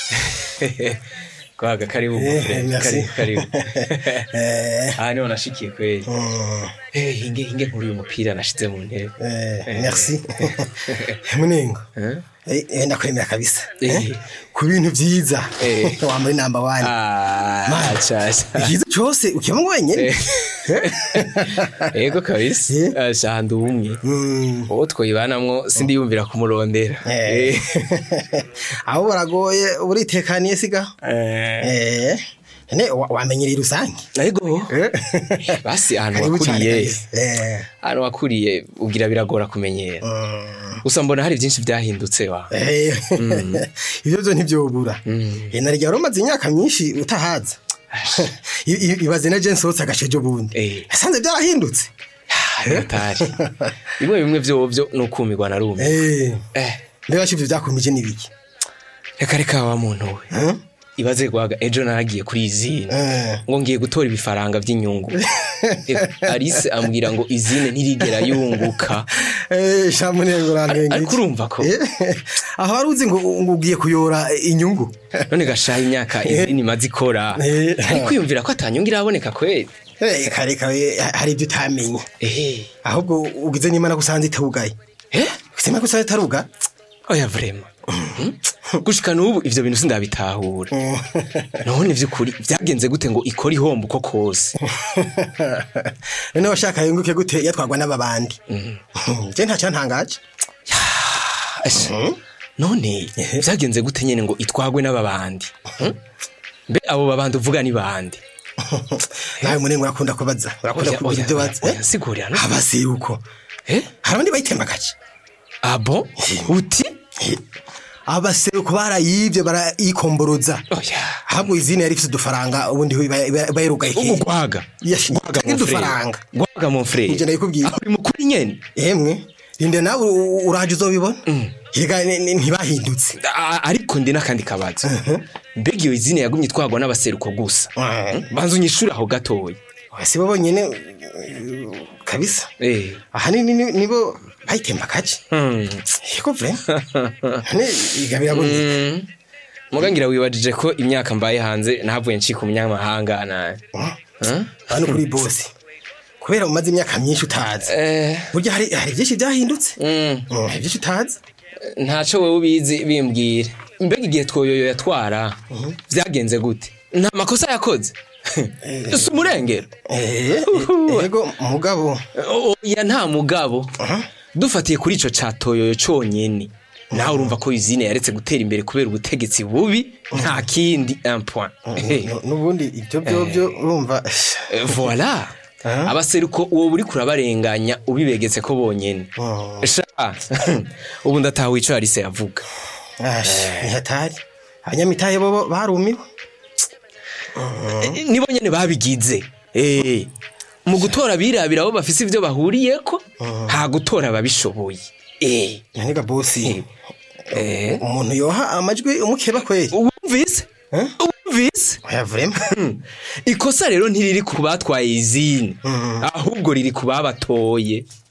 kwaga karibu Eh, friend, merci. karibu karibu Eh, aha niho nashikiye kweli mm, Eh, hinge hinge nkuru uyu mupira nashize mu ntebe eh, merci munengo Eh? Eh, eh, ndakwemera kabisa Eh. Eh, ku bintu vyiza Eh. wambaye namba wani Ah, Man. achacha. ikiza cose ukiba ngo wenyene ego kabisa Eh. asha ndi umwe Mm, uwo twoyibanamwo sindiyumvira kumurondera eh. abo baragoye buritekaniye siga Eh. Eh, ne wa- wamenyereye rusange ego basi ahantu Karibu cyane wakuriye kabisa. Eh, ahantu wakuriye ugira biragora kumenyera mm, gusa mbona hari byinshi byahindutse wa eh, ivyo vyo ntivyobura Eh, na rya rumaze imyaka myinshi utahaza I- i- ibaze na jensi wotse agashejo bundi Eh. yasanze byarahindutse atari bimwe bimwe vyovyo ni ukumirwa na rumwe Eh, eh mbega shivyo vyakumije n'ibiki reka reka wa muntu we Hmm? ibaze gwaga ejo naragiye kuri izine Eh. ngo ngiye gutora ibifaranga vy'inyungu Eh, Alice ambwira ngo izine ntirigera yunguka Eh, shamunengo urantwengeje. ariko urumva ko Eh, aho wari uzi ngo ngo ugiye kuyora inyungu none gashaha imyaka izine imaze ikora Eh. ari kwiyumvira ko atanyungu iraboneka kweli Eh, kare kare hari ibyo utamenye ehe ahubwo ugize n'imana gusanze itarugaye eh ugize imana gusanze itaruga oya vrema gushika n'ubu ivyo bintu sindabitahura none vy'ukuri vyagenze gute ngo ikora ihombo uko kose none washaka yunguke gute yatwagwa n'ababandi je ntacyantangaje Asha, none vyagenze gute nyene ngo itwagwe n'ababandi Hmm? mbe abo babandi uvuga ni bande nawe munengo urakunda kubaza urakunda Oya, kugira oya, ibyo oya, bazi oya, sigurira no abaseruko eh hari abandi bayitembagaje abo uti abaseruko barayivye barayikomboroza oya ahubwo izina yari ifite udufaranga ubundi bayirugaye ubu gwaga Yes, gwaga tagi mon frère udufaranga. gwaga mon frère Nje ndabikubwiye. aho uri mukuri nyene yemwe rinde nawe u- uraje uzobibona higa ni- ni- ntibahindutse A- ariko ndi n'akandi kabazo mbega iyo izina yagumye itwagwa n'abaseruko gusa banza unyishure aho gatoya si bo bonyene uh, kabisa eh ahanini ni- nibo bayitembagaje hmm. yego vre ne igabira bonyene Mm. mugangira wibajije ko imyaka mbaye hanze nahavuye ncika umunyamahanga nawe Huh? hano kuri bosi kubera umaze imyaka myinshi utazi Eh, burya hari hari byinshi byahindutse mm, Mm, hari byinshi utazi ntaco wowe ubizi bimbwira mbega igihe twoyoyo yatwara vyagenze gute nta makosa yakoze si umurengero Eh, Uhu. yego mugabo oya nta mugabo dufatiye kuri ico ca toyoyo conyene nawe urumva ko izine yaretse gutera imbere kubera ubutegetsi bubi nta kindi un point Eh, nu- nubundi ibyo byobyo urumva eh, voilà Ah. abaseruko uwo buri kurabarenganya ubibegetse ko bonyene Oh. sha ubu ndataha ico yarise yavuga Ash, nihatari abanyamitahe bo barumiwe Eh, nibo nyene babigize Eh, mu gutora birabira abo bafise ivyo bahuriyeko nta gutora ababishoboye Eh, naniga bosi eh, umuntu yoha amajwi umukeba kweli wumvise Eh? wumvise oya vrema ikosa rero ntiriri ku batwaye izini ahubwo riri ku babatoye